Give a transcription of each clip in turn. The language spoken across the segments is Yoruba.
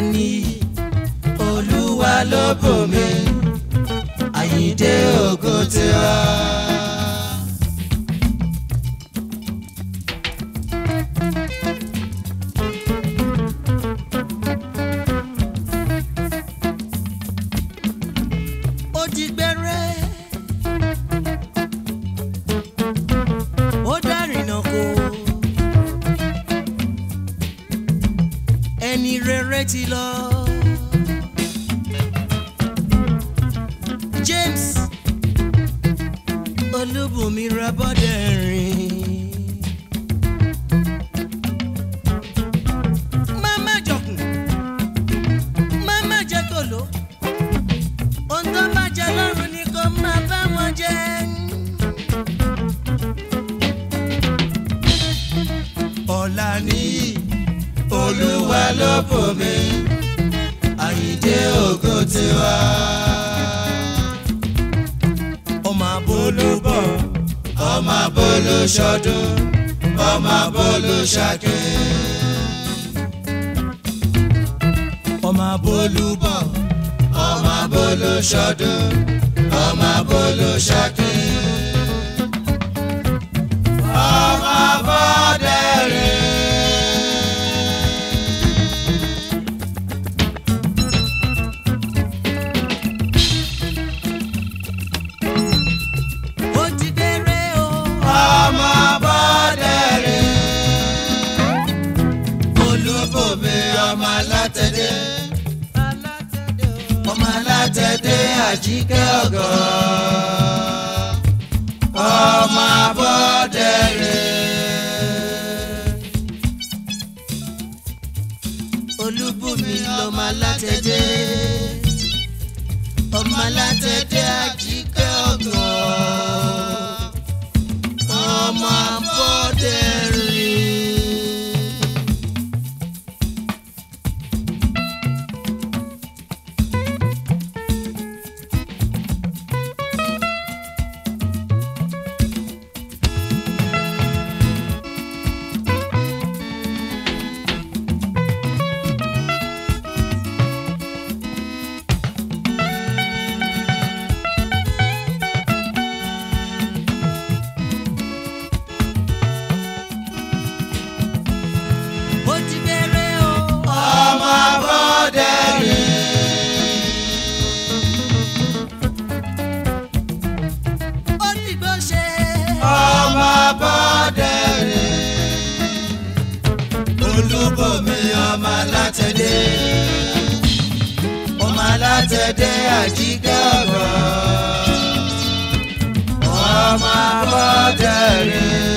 ní olúwa ló bò mí àyíǹde ògo tiwa. ó di gbẹ́rẹ́ ó dárìnà kó ẹni rere ti lọ. James Olúbùnmi Rabọ́dẹ̀rìn. Máma jọkùn, máma jẹ kòló, ohun tó bá jẹ lọ́rùn ni kò máa bá wọn jẹ. Ọ̀la nìyí, Olúwa ló bò mí, Àyìndé ògo tiwa ọmọ abolúbọ̀ ọmọ abolúṣọdún ọmọ abolúṣàkè. ọmọ abolúbọ̀ ọmọ abolúṣọdún ọmọ abolúṣàkè. ọmọ abọ́dẹ̀rìn. ó ti déré o. ọmọ bọ́dẹ̀rẹ̀. olúbòmí ọmọ alátẹ̀dé. ọmọ alátẹ̀dé àjíkẹ́ ọ̀gọ́. ọmọ bọ́dẹ̀rẹ̀. olúbùnmi lọmọ alátẹ̀dé. ọmọ alátẹ̀dé àjíkẹ́ ọ̀gọ́ ọmọ abọ́dẹ̀rìn. ó ti bẹ̀rẹ̀ o. ọmọ abọ́dẹ̀rìn. ó ti gbọ́ ṣe. ọmọ abọ́dẹ̀rìn. olúbọ̀mí ọmọ alátẹ̀dé. ọmọ alátẹ̀dé àjíkẹ́ ọ̀gọ́. ọmọ abọ́dẹ̀rìn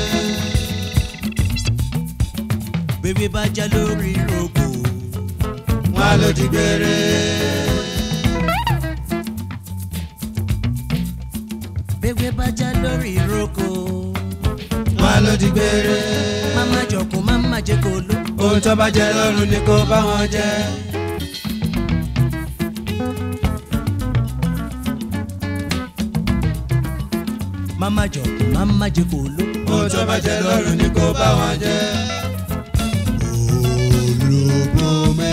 bébí bá já lórí rògbò. wọn ló di gbére. bébí bá já lórí rògbò. wọn ló di gbére. máma jọkùn máma jẹ kó ló. ohun tó bá jẹ lọ́rùn ni kó bá wọn jẹ. máma jọkùn máma jẹ kó ló. ohun tó bá jẹ lọ́rùn ni kó bá wọn jẹ olùbùnmi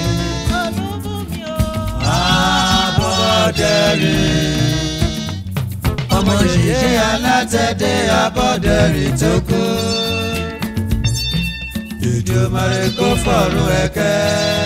abọ́dẹ̀rìn ọmọ yèyé alátẹ̀dé abọ́dẹ̀rìn tó kú ìdùmarè kó fọ̀rùn ẹ̀kẹ́.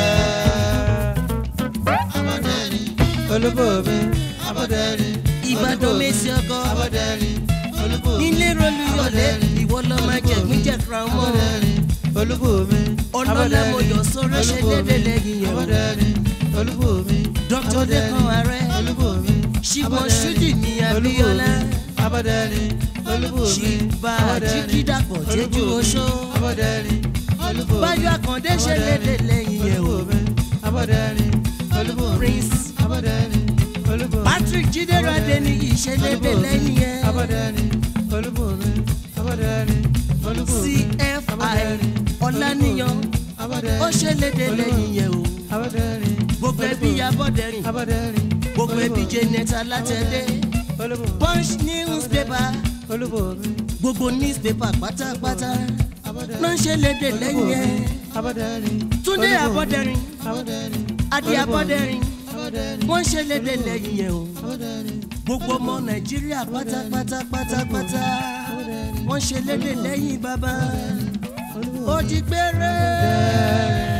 abọ́dẹ̀rìn olùbùnmi abọ́dẹ̀rìn ìbàdàn mèsì ọkọ abọ́dẹ̀rìn olùbùnmi nílé rolúyọlé ìwọ lọ máa jẹ gbíjẹ fúnra wọn abọ́dẹ̀rìn olùbùnmi ọlọ́lá mọ̀jọ̀ sọ̀rọ̀ ṣe déédé lẹ́yìn yẹn o abọ́dẹ̀rìn olùbùnmi dr dekan ààrẹ olùbùnmi ṣìbọn ṣúdì ní abíọ́lá abọ́dẹ̀rìn olùbùnmi ṣìbà jígídàpọ̀ jẹ́jú oṣó abọ́dẹ̀rìn olùbùnmi báyọ̀ àkàndé ṣe déédé lẹ́yìn yẹn o olùbùnmi abọ́dẹ̀rìn olùbùnmi prince abọ́dẹ̀rìn olùbùnmi patrick jídérádé ní ìṣe déédé lẹ́yìn yẹn abọ́dẹ̀rìn olùbùnmi abọ́dẹ̀rìn olùbùnmi cfi ọ̀làníyàn abọ́dẹ̀rìn ó ṣe lédè lẹ́yìn yẹn o abọ́dẹ̀rìn gbogbo ẹbí abọ́dẹ̀rìn abọ́dẹ̀rìn gbogbo ẹbí janet alátẹ̀dé olùbùnmi punch newspaper olùbùnmi gbogbo newspaper pátápátá ló ń ṣe léde lẹ́yìn ẹ̀ túndé abọ́dẹ̀rìn adé abọ́dẹ̀rìn wọ́n ń ṣe léde lẹ́yìn ẹ̀ o gbogbo ọmọ nàìjíríà pátápátá pátápátá wọ́n ṣe léde lẹ́yìn bàbá ó di gbére.